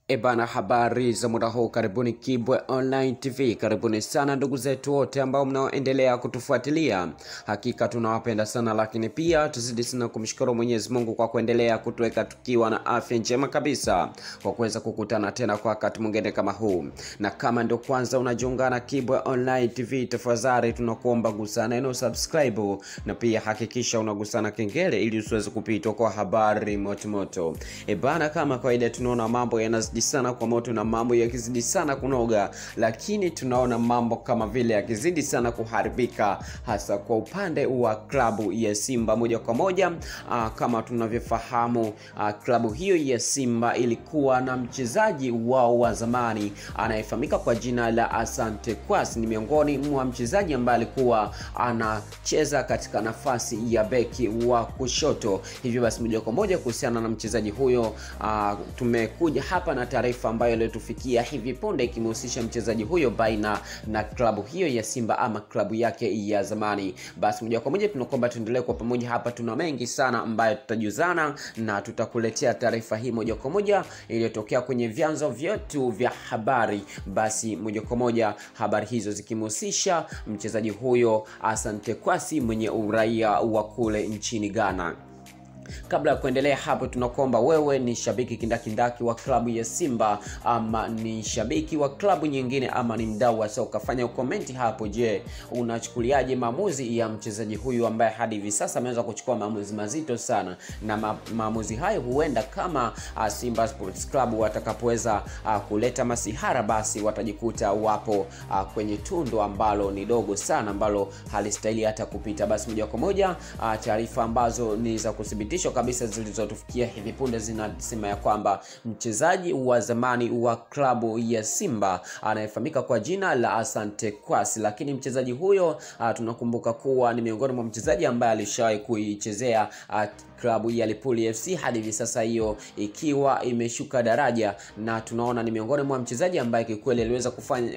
Ebana, habari za muda huu, karibuni Kibwe Online TV, karibuni sana ndugu zetu wote ambao mnaoendelea kutufuatilia. Hakika tunawapenda sana, lakini pia tuzidi sana kumshukuru Mwenyezi Mungu kwa kuendelea kutuweka tukiwa na afya njema kabisa, kwa kuweza kukutana tena kwa wakati mwingine kama huu. Na kama ndio kwanza unajiunga na Kibwe Online TV, tafadhali tunakuomba gusa neno subscribe, na pia hakikisha unagusana kengele ili usiweze kupitwa kwa habari motomoto. Ebana, kama kawaida tunaona mambo yanazidi sana kwa moto na mambo yakizidi sana kunoga, lakini tunaona mambo kama vile yakizidi sana kuharibika, hasa kwa upande wa klabu ya Simba moja kwa moja. Aa, kama tunavyofahamu, aa, klabu hiyo ya Simba ilikuwa na mchezaji wao wa zamani anayefahamika kwa jina la Asante Kwasi. Ni miongoni mwa mchezaji ambaye alikuwa anacheza katika nafasi ya beki wa kushoto. Hivyo basi moja kwa moja kuhusiana na mchezaji huyo aa, tumekuja hapa na taarifa ambayo iliyotufikia hivi punde ikimhusisha mchezaji huyo baina na klabu hiyo ya Simba ama klabu yake ya zamani. Basi moja kwa moja tunakuomba tuendelee kwa pamoja hapa, tuna mengi sana ambayo tutajuzana na tutakuletea taarifa hii moja kwa moja iliyotokea kwenye vyanzo vyetu vya habari. Basi moja kwa moja habari hizo zikimhusisha mchezaji huyo Asante Kwasi mwenye uraia wa kule nchini Ghana. Kabla ya kuendelea hapo, tunakuomba wewe ni shabiki kindakindaki wa klabu ya Simba ama ni shabiki wa klabu nyingine ama ni mdau wa soka, fanya ukomenti hapo. Je, unachukuliaje maamuzi ya mchezaji huyu ambaye hadi hivi sasa ameweza kuchukua maamuzi mazito sana, na ma maamuzi hayo huenda kama uh, Simba Sports Club watakapoweza uh, kuleta masihara, basi watajikuta wapo uh, kwenye tundo ambalo ni dogo sana, ambalo halistahili hata kupita. Basi moja kwa moja uh, taarifa ambazo ni za kuthibitishwa kabisa zilizotufikia hivi punde zinasema ya kwamba mchezaji wa zamani wa klabu ya Simba anayefahamika kwa jina la Asante Kwasi, lakini mchezaji huyo uh, tunakumbuka kuwa ni miongoni mwa mchezaji ambaye alishawahi kuichezea uh, klabu ya Lipuli FC hadi hivi sasa hiyo ikiwa imeshuka daraja, na tunaona ni miongoni mwa mchezaji ambaye kikweli aliweza kufanya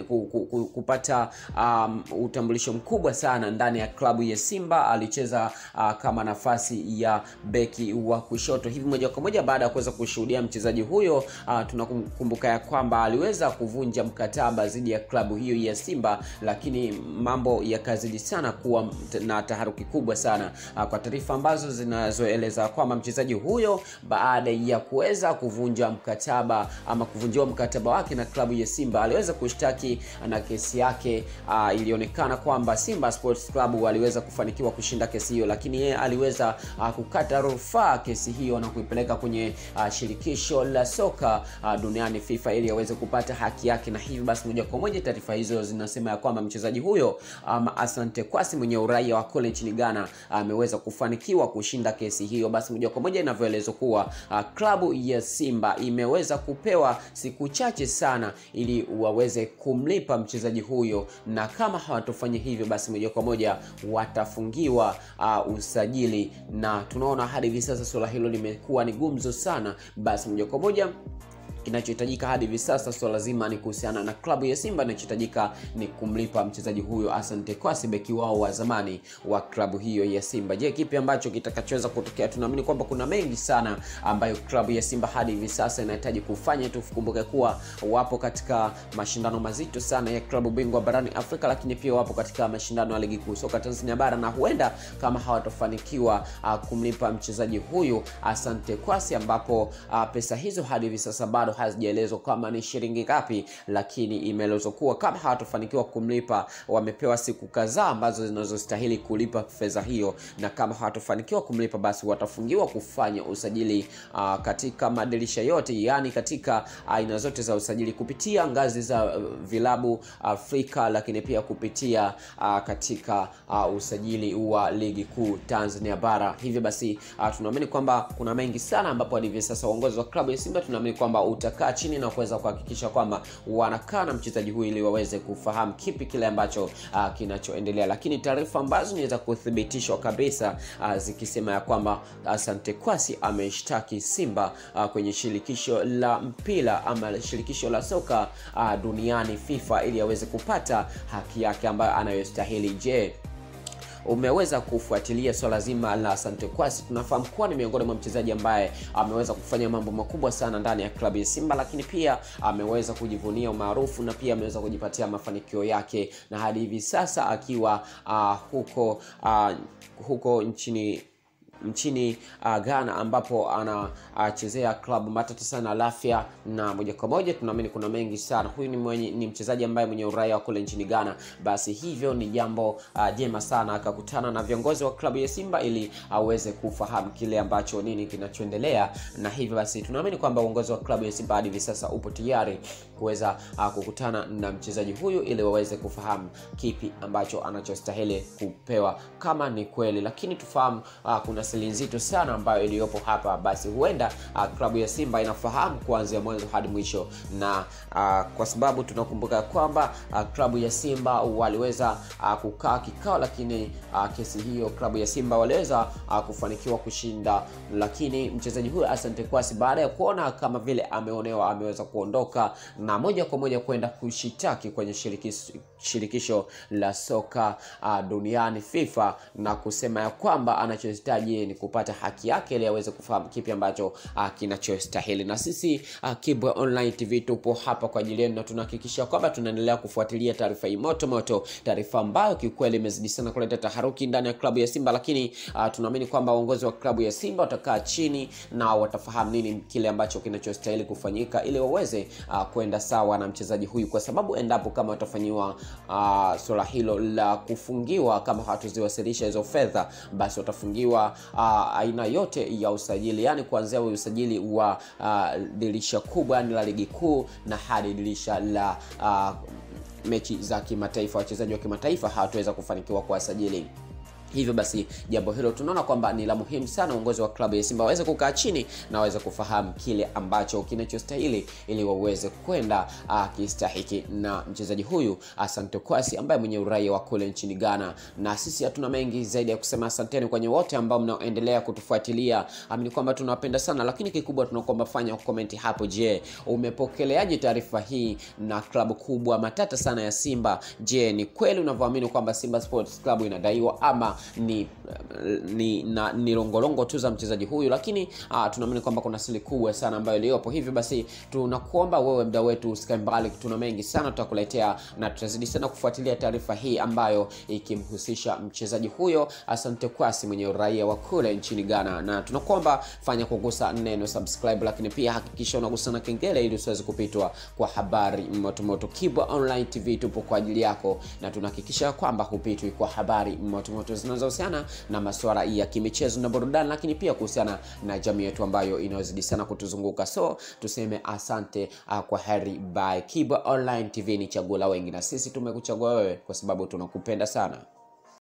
kupata um, utambulisho mkubwa sana ndani ya klabu ya Simba. Alicheza uh, kama nafasi ya beki wa kushoto hivi moja kwa moja. Baada ya kuweza kushuhudia mchezaji huyo uh, tunakumbuka ya kwamba aliweza kuvunja mkataba dhidi ya klabu hiyo ya Simba, lakini mambo yakazidi sana kuwa na taharuki kubwa sana uh, kwa taarifa ambazo zinazoeleza kwamba mchezaji huyo baada ya kuweza kuvunja mkataba ama kuvunjiwa mkataba wake na klabu ya Simba aliweza kushtaki na kesi yake. Uh, ilionekana kwamba Simba Sports Club waliweza kufanikiwa kushinda kesi hiyo, lakini yeye aliweza uh, kukata rufaa kesi hiyo na kuipeleka kwenye uh, shirikisho la soka uh, duniani FIFA ili aweze kupata haki yake, na hivyo basi moja kwa moja taarifa hizo zinasema ya kwamba mchezaji huyo um, Asante Kwasi mwenye uraia wa kule nchini Ghana ameweza uh, kufanikiwa kushinda kesi hiyo. Basi moja kwa moja inavyoelezwa kuwa uh, klabu ya Simba imeweza kupewa siku chache sana ili waweze kumlipa mchezaji huyo, na kama hawatofanya hivyo, basi moja kwa moja watafungiwa uh, usajili, na tunaona hadi hivi sasa suala hilo limekuwa ni gumzo sana. Basi moja kwa moja kinachohitajika hadi hivi sasa swala zima ni kuhusiana na klabu ya Simba. Inachohitajika ni kumlipa mchezaji huyo Asante Kwasi, beki wao wa zamani wa klabu hiyo ya Simba. Je, kipi ambacho kitakachoweza kutokea? Tunaamini kwamba kuna mengi sana ambayo klabu ya Simba hadi hivi sasa inahitaji kufanya. Tukumbuke kuwa wapo katika mashindano mazito sana ya klabu bingwa barani Afrika, lakini pia wapo katika mashindano ya ligi kuu soka Tanzania bara, na huenda kama hawatofanikiwa uh, kumlipa mchezaji huyu Asante Kwasi, ambapo uh, pesa hizo hadi hivi sasa bado hazijaelezwa kama ni shilingi ngapi, lakini imeelezwa kuwa kama hawatofanikiwa kumlipa, wamepewa siku kadhaa ambazo zinazostahili kulipa fedha hiyo, na kama hawatofanikiwa kumlipa, basi watafungiwa kufanya usajili uh, katika madirisha yote, yaani katika aina uh, zote za usajili kupitia ngazi za uh, vilabu Afrika, lakini pia kupitia uh, katika uh, usajili wa ligi kuu Tanzania bara. Hivyo basi uh, tunaamini kwamba kuna mengi sana, ambapo hadi hivi sasa uongozi wa klabu ya Simba tunaamini kwamba utakaa chini na kuweza kuhakikisha kwamba wanakaa na mchezaji huyu ili waweze kufahamu kipi kile ambacho uh, kinachoendelea, lakini taarifa ambazo ni za kuthibitishwa kabisa uh, zikisema ya kwamba Asante Kwasi ameshtaki Simba uh, kwenye shirikisho la mpira ama shirikisho la soka uh, duniani FIFA ili aweze kupata haki yake ambayo anayostahili. Je, umeweza kufuatilia swala zima la Asante Kwasi, tunafahamu kuwa ni miongoni mwa mchezaji ambaye ameweza kufanya mambo makubwa sana ndani ya klabu ya Simba, lakini pia ameweza kujivunia umaarufu na pia ameweza kujipatia mafanikio yake na hadi hivi sasa akiwa uh, huko uh, huko nchini nchini uh, Ghana ambapo anachezea uh, klabu matata sana Lafia, na moja kwa moja tunaamini kuna mengi sana. Huyu ni, mwenye, ni mchezaji ambaye mwenye uraia wa kule nchini Ghana, basi hivyo ni jambo uh, jema sana akakutana na viongozi wa klabu ya Simba ili aweze uh, kufahamu kile ambacho nini kinachoendelea, na hivyo basi tunaamini kwamba uongozi wa klabu ya Simba hadi hivi sasa upo tayari kuweza uh, kukutana na mchezaji huyu ili waweze kufahamu kipi ambacho anachostahili kupewa kama ni kweli, lakini tufahamu uh, kuna siri nzito sana ambayo iliyopo hapa, basi huenda uh, klabu ya Simba inafahamu kuanzia mwanzo hadi mwisho, na uh, kwa sababu tunakumbuka kwamba uh, klabu ya Simba waliweza uh, kukaa kikao, lakini uh, kesi hiyo klabu ya Simba waliweza uh, kufanikiwa kushinda, lakini mchezaji huyo Asante Kwasi baada ya kuona kama vile ameonewa, ameweza kuondoka na moja kwa moja kwenda kushitaki kwenye shirikisho, shirikisho la soka uh, duniani FIFA na kusema ya kwamba anachohitaji ni kupata haki yake ili aweze kufahamu kipi ambacho uh, kinachostahili. Na sisi uh, Kibwe Online TV tupo hapa kwa ajili yenu na tunahakikisha kwamba tunaendelea kufuatilia taarifa hii moto moto, taarifa ambayo kiukweli imezidi sana kuleta taharuki ndani ya klabu ya Simba, lakini uh, tunaamini kwamba uongozi wa klabu ya Simba watakaa chini na watafahamu nini kile ambacho kinachostahili kufanyika ili waweze uh, kwenda sawa na mchezaji huyu, kwa sababu endapo kama watafanyiwa uh, swala hilo la kufungiwa, kama hawatuziwasilisha hizo fedha, basi watafungiwa uh, aina yote ya usajili, yani kuanzia usajili wa uh, dirisha kubwa yani la ligi kuu na hadi dirisha la uh, mechi za kimataifa. Wachezaji wa kimataifa hawataweza kufanikiwa kuwasajili hivyo basi jambo hilo tunaona kwamba ni la muhimu sana uongozi wa klabu ya Simba waweze kukaa chini na waweze kufahamu kile ambacho kinachostahili ili waweze kwenda kistahiki na mchezaji huyu Asante Kwasi ambaye mwenye uraia wa kule nchini Ghana. Na sisi hatuna mengi zaidi ya kusema, asanteni kwenye wote ambao mnaendelea kutufuatilia, amini kwamba tunawapenda sana, lakini kikubwa tunakuomba fanya komenti hapo. Je, umepokeleaje taarifa hii na klabu kubwa matata sana ya Simba? Je, ni kweli unavyoamini kwamba Simba Sports Club inadaiwa ama ni ni na, ni longolongo tu za mchezaji huyu, lakini uh, tunaamini kwamba kuna siri kubwa sana ambayo iliyopo. Hivyo basi tunakuomba wewe mda wetu usikae mbali, tuna mengi sana tutakuletea na tutazidi sana kufuatilia taarifa hii ambayo ikimhusisha mchezaji huyo Asante Kwasi mwenye uraia wa kule nchini Ghana, na tunakuomba fanya kugusa neno subscribe, lakini pia hakikisha unagusa na kengele ili usiweze kupitwa kwa habari motomoto. Kibwa Online TV tupo kwa ajili yako na tunahakikisha kwamba hupitwi kwa habari motomoto zinazohusiana na masuala ya kimichezo na burudani, lakini pia kuhusiana na jamii yetu ambayo inayozidi sana kutuzunguka. So tuseme asante, uh, kwa heri by Kibwa Online TV. Ni chaguo la wengi, na sisi tumekuchagua wewe kwa sababu tunakupenda sana.